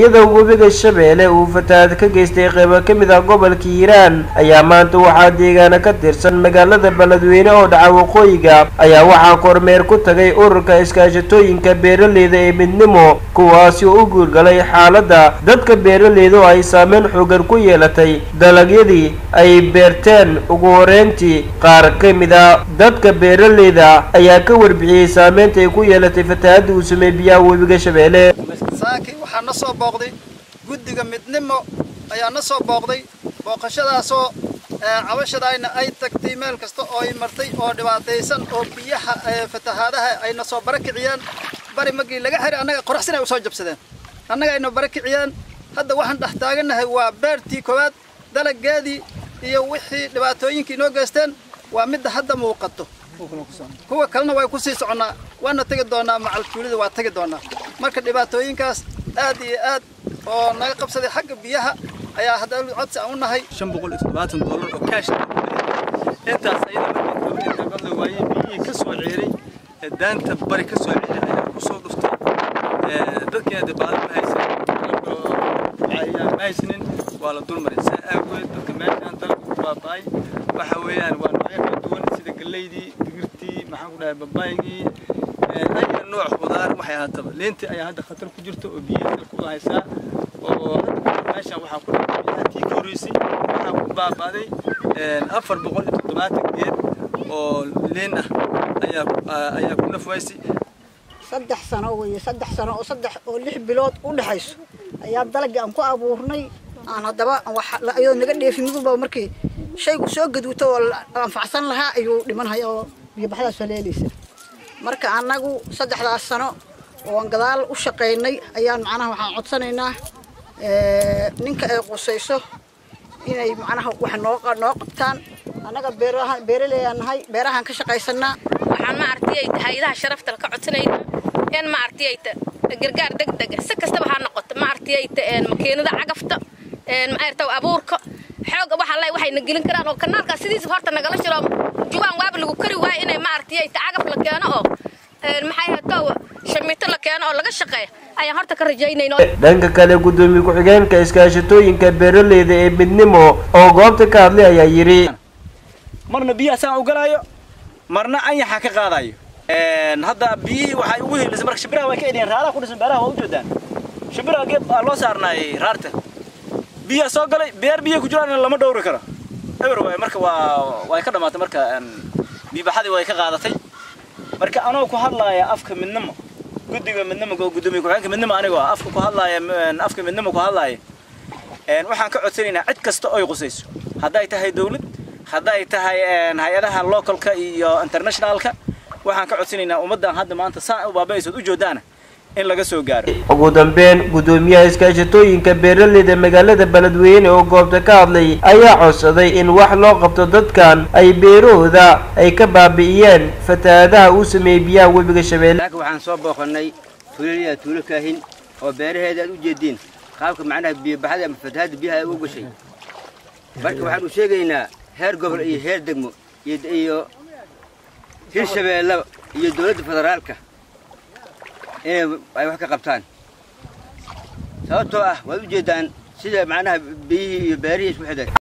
iyadoo webiga shabeelle uu fatahaad ka geystay qaybo ka mid ah gobolka hiiraan ayaa maanta waxaa deegaana ka tirsan magaalada beledweyne oo dhaca waqooyiga ayaa waxaa kormeer ku tagay ururka iskaashatooyinka beeraleyda ee midnimo kuwaasi oo u guurgalay xaaladda dadka beeraleyda oo ay saameyn xoogan ku yeelatay dalagyadii ay beerteen ugu horeyntii qaar ka mid a dadka beeraleyda ayaa ka warbixiyey saameynta ay ku yeelatay fatahaadda uu sameeyey biyaha webiga shabeelle saaki waxaa na soo booqday guddiga midnimo ayaa na soo booqday booqashadaasoo cabashadaayna ay tagtay meel kasta oo ay martay oo dhibaataysan oo biyaha fatahaadaha ayna soo barakiciyeen bari magii laga xiray annaga qoraxsin ay usoo jabsadeen annaga ayna barakiciyeen hadda waxaan dhex taagannahay waa beertii koowaad dalaggeedii iyo wixii dhibaatooyinkii inoo geysteen waa midda hadda muuqato kuwa kalena way ku sii soconnaa waana tegi doonaa macaltuulida waa tegi doonaa marka dhibaatooyinkaas aad iyo aad oo naga qabsaday xagga biyaha ayaa hadda codsi aan u nahay shan boqol iyo toddobaatan doolar oo kaash intaas ayada markii dowladda badla waayey biyihii ka soo ceeray daanta bari ka soo ceeray ayaa ku soo dhuftay dadkii hadda baada ma haysanin ma haysanin waa la dulmaray saa aageed dadka meeshaan dalku ku baaba'ay waxa weeyaan waa noocyo kala duwan sida galeydii digirtii maxaan ku dhahay babaygii aya nooc khudaar waxay ahaataba leentii ayaa hadda khatar ku jirta oo biyaha dalku u haysaa oo meeshaan waxaa ku dhahay tii ka horreysay waxaa ku baaba'day afar boqol iyo toddobaatan geed oo leen ah ayaa ayaa ku nafwaysay saddex sano weeye saddex sano oo saddex oo lix bilood u dhexayso ayaa dalagii aan ku abuurnay aan haddaba ayadoo naga dheefin midunba markii shaygu soo gaduuto oo anfacsan lahaa ayuu dhimanhaya oo biyobaxdaas haleelaysa marka annagu saddexdaas sano oo aan gadaal u shaqaynay ayaan macnaha waxaan codsanaynaa ninka ay qusayso inay macnaha wax noo noo qabtaan annaga beeraha beeraleeyaan nahay beerahaan ka shaqaysanaa waxaan ma aragtay hay'adaha sharafta ka codsanaynaa in ma aragtay gargaar degdeg si kastaba ha noqoto ma aragtay makiinada cagafta ma aragtay abuurka xoog waxa la waxay gelin karaan oo kanaalka sidiisa horta nagala shiro juwaan waaba lagu kari waayo inay ma aragtay cagaf la keeno oo maxay hataa shamiito la keeno oo laga shaqeeyo ayaan horta ka rajaynayno dhanka kale gudoomiye ku-xigeenka iskaashatooyinka beeraleyda ee midnimo oo goobta ka hadlay ayaa yidhi marna biyaha saan u galaayo marna anyaxa ka qaadayo hadda biyihii waxay ugu helisay marka shimbiraha way ka edhiyeen raaraha ku dhisan beeraha waa u jeedaan shimbiraha geeb aa loo saarnaayay raarta biyaha soo galay beer biyaha ku jiraan lama dhowri karo eber waay marka waa way ka dhamaatay marka biibaxadii way ka qaadatay marka anoo ku hadlaaya afka midnimo guddiga midnimo gudoomiye ku-xigeenka midnimo anigoo afka ku hadlaaya afka midnimo ku hadlaaya waxaan ka codsanaynaa cid kasta oy qusayso hadday tahay dawlad hadday tahay hay-adaha localka iyo internationalka waxaan ka codsanaynaa ummaddan hadda maanta saa u baabaysood u joodaana in laga soo gaaro ugu dambeyn gudoomiyaha iskaashatooyinka beeraleyda magaalada beledweyne oo goobta ka hadlay ayaa codsaday in wax loo qabto dadkan ay beerahooda ay ka baabi'iyeen fatahaadaha uu sameeyey biyaha webiga shabeelle waxaan soo booqannay tuulaliya tuulo kaahin oo beeraheeda aad u jeediin qaabka macnaha biyobaxada ama fatahaadda biyaha ay u gashay marka waxaan u sheegaynaa heer gobol iyo heer degmo iyo hirshabeelle iyo dowladda federaalka inay ay wax ka qabtaan sababtoo ah waad u jeeddaan sida macnaha biyihii iyo beerihii isku xidhay